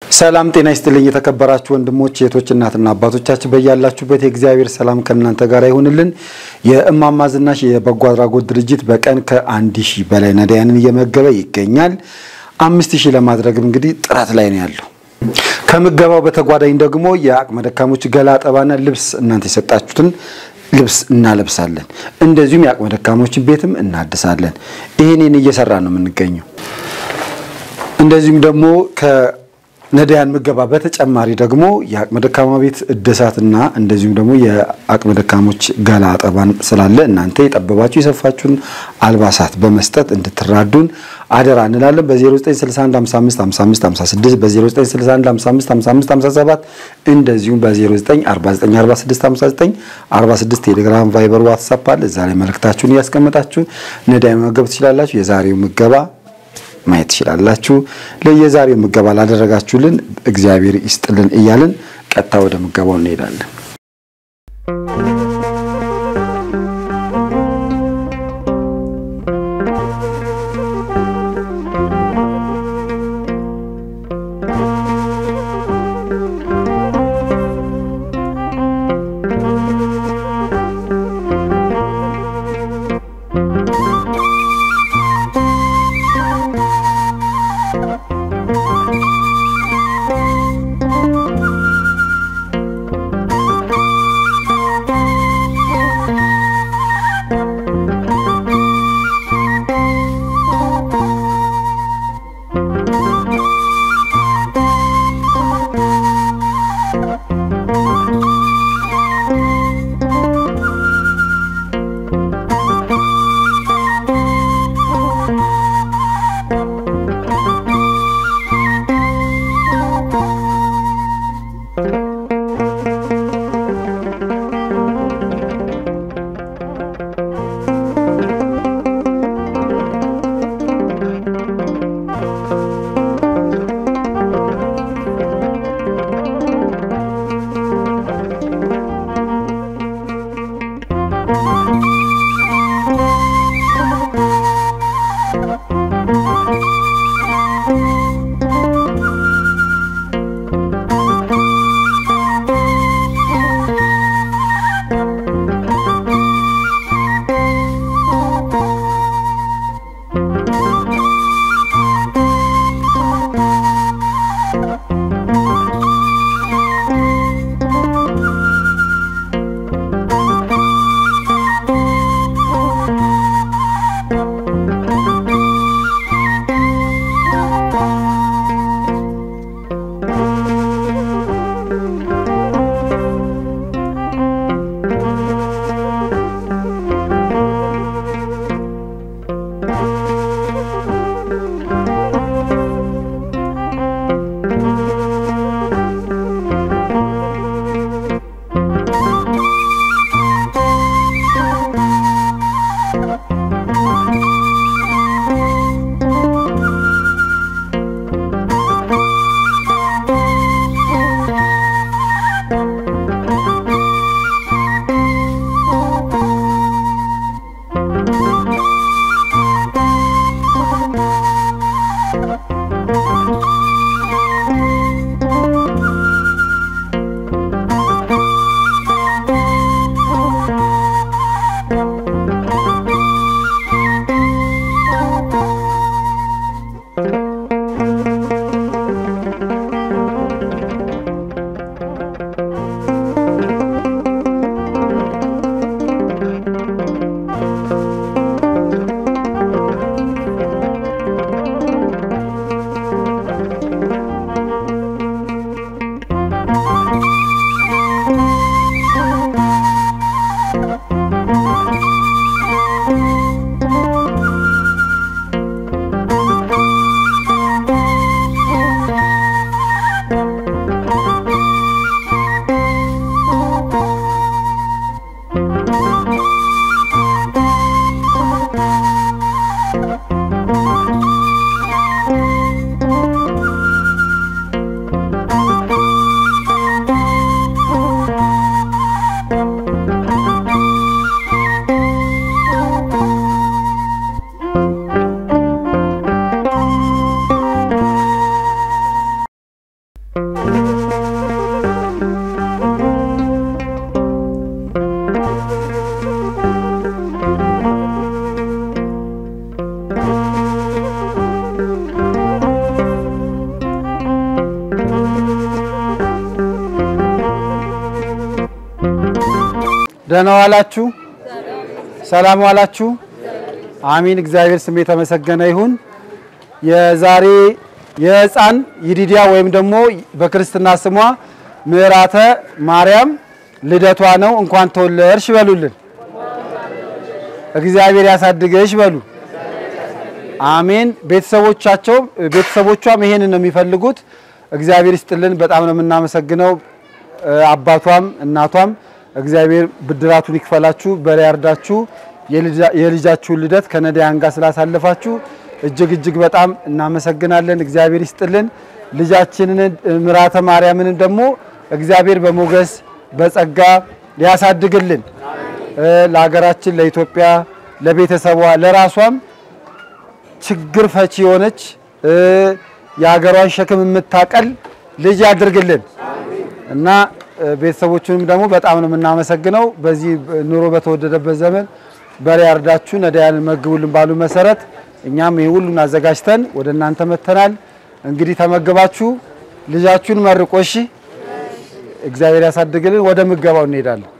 ሰላም ጤና ይስጥልኝ። የተከበራችሁ ወንድሞች እህቶች፣ እናትና አባቶቻችን በያላችሁበት የእግዚአብሔር ሰላም ከእናንተ ጋር ይሁንልን። የእማማ ዝናሽ የበጎ አድራጎት ድርጅት በቀን ከአንድ ሺህ በላይ ነዳያንን እየመገበ ይገኛል። አምስት ሺህ ለማድረግም እንግዲህ ጥረት ላይ ነው ያለው። ከምገባው በተጓዳኝ ደግሞ የአቅመ ደካሞች ገላ አጠባና ልብስ እናንተ የሰጣችሁትን ልብስ እናለብሳለን። እንደዚሁም የአቅመ ደካሞችን ቤትም እናድሳለን። ይህንን እየሰራ ነው የምንገኘው። እንደዚሁም ደግሞ ከነዳያን ምገባ በተጨማሪ ደግሞ የአቅመ ደካማ ቤት እድሳትና እንደዚሁም ደግሞ የአቅመ ደካሞች ገላ አጠባን ስላለ እናንተ የጠበባችሁ የሰፋችሁን አልባሳት በመስጠት እንድትራዱን አደራ እንላለን። በ0961555556 በ0961555557 እንደዚሁም በ0949465946 ቴሌግራም፣ ቫይበር፣ ዋትሳፕ አለ። እዛ ላይ መልእክታችሁን እያስቀመጣችሁ ነዳያን መመገብ ትችላላችሁ። የዛሬው ምገባ ማየት ትችላላችሁ። ለየዛሬው ምገባ ላደረጋችሁልን እግዚአብሔር ይስጥልን እያልን ቀጥታ ወደ ምገባው እንሄዳለን። ደህና ዋላችሁ። ሰላም ዋላችሁ። አሚን። እግዚአብሔር ስም የተመሰገነ ይሁን። የዛሬ የሕፃን ይዲዲያ ወይም ደግሞ በክርስትና ስሟ ምዕራተ ማርያም ልደቷ ነው። እንኳን ተወለድሽ በሉልን። እግዚአብሔር ያሳድገሽ በሉ። አሜን። ቤተሰቦቻቸው ቤተሰቦቿም ይሄንን ነው የሚፈልጉት። እግዚአብሔር ይስጥልን። በጣም ነው የምናመሰግነው። አባቷም እናቷም እግዚአብሔር ብድራቱን ይክፈላችሁ፣ በላይ ያርዳችሁ። የልጃችሁን ልደት ከነዳያን ጋር ስላሳለፋችሁ እጅግ እጅግ በጣም እናመሰግናለን። እግዚአብሔር ይስጥልን። ልጃችንን ምራተ ማርያምን ደግሞ እግዚአብሔር በሞገስ በጸጋ ሊያሳድግልን ለሀገራችን፣ ለኢትዮጵያ፣ ለቤተሰቧ፣ ለራሷም ችግር ፈቺ የሆነች የሀገሯን ሸክም የምታቀል ልጅ ያድርግልን እና ቤተሰቦቹንም ደግሞ በጣም ነው የምናመሰግነው። በዚህ ኑሮ በተወደደበት ዘመን በሬ አርዳችሁ ነዳያንን መግቡልን ባሉ መሰረት እኛም ይህ ሁሉን አዘጋጅተን ወደ እናንተ መተናል። እንግዲህ ተመግባችሁ ልጃችሁን መርቆሽ እግዚአብሔር ያሳድግልን። ወደ ምገባው እንሄዳለን።